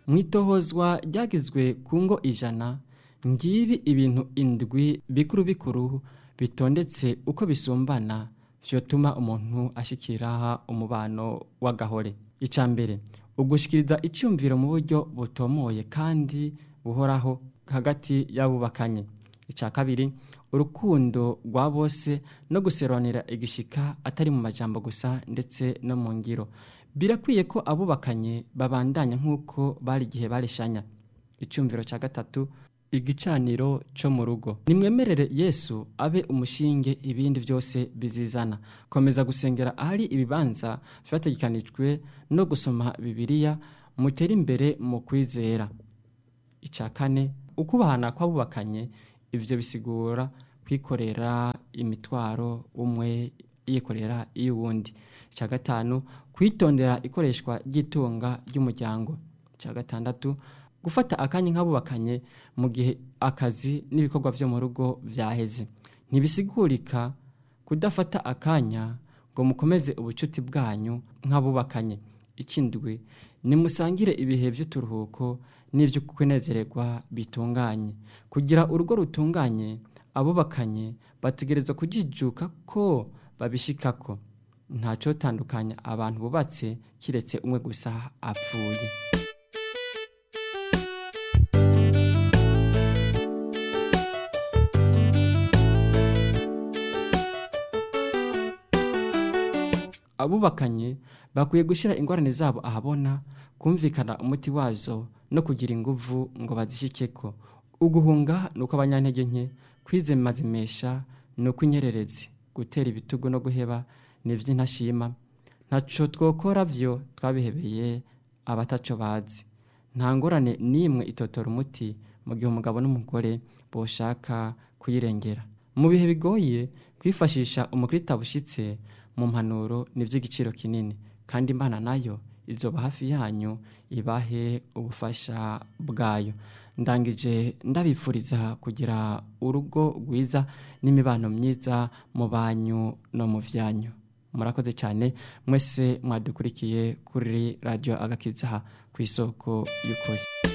mu itohozwa ryagizwe ku ngo ijana ngibi ibintu indwi bikuru bikuru bitondetse uko bisumbana vyotuma umuntu ashikira umubano w'agahore icya mbere ugushikiriza icyumviro mu buryo butomoye kandi buhoraho hagati y'abubakanye icya kabiri urukundo rwa bose no guseronera igishika atari mu majambo gusa ndetse no mu ngiro birakwiye ko abubakanye babandanya nk'uko bari igihe bareshanya icyumviro cya gatatu igicaniro cyo mu rugo nimwemerere yesu abe umushinge ibindi byose bizizana komeza gusengera ahari ibibanza byategekanijwe no gusoma bibiliya mutere imbere mu kwizera icya kane ukubahana kw'abubakanye ibyo bisigura kwikorera imitwaro umwe yikorera iy'uwundi icya gatanu kwitondera ikoreshwa ry'itunga ry'umuryango icya gatandatu gufata akanya nk'abubakanye mu gihe akazi n'ibikorwa byo mu rugo byaheze ntibisigurika kudafata akanya ngo mukomeze ubucuti bwanyu nk'abubakanye ikindwi nimusangire ibihe by'uturuhuko n'ibyo kunezererwa bitunganye kugira urugo rutunganye abubakanye bategereza kujijuka ko babishikako ntacyo tandukanya abantu bubatse kiretse umwe gusa apfuye abubakanye bakwiye gushyira ingorane zabo ahabona kumvikana umuti wazo no kugira inguvu ngo bazishyikeko uguhunga ni uko abanyantege nke kwizemazimesha ni uko inyererezi gutera ibitugu no guheba ni iby'intashima ntacyo twokora byo twabihebeye abataco bazi nta ngorane n'imwe itotora umuti mu gihe umugabo n'umugore boshaka kuyirengera mu bihe bigoye kwifashisha umukirita bushyitse mu mpanuro ni iby'igiciro kinini kandi imana nayo izoba hafi yanyu ibahe ubufasha bwayo ndangije ndabipfuriza kugira urugo rwiza n'imibano myiza mu banyu no mu byanyu murakoze cyane mwese mwadukurikiye kuri radiyo agakiza ku isoko y'ukuri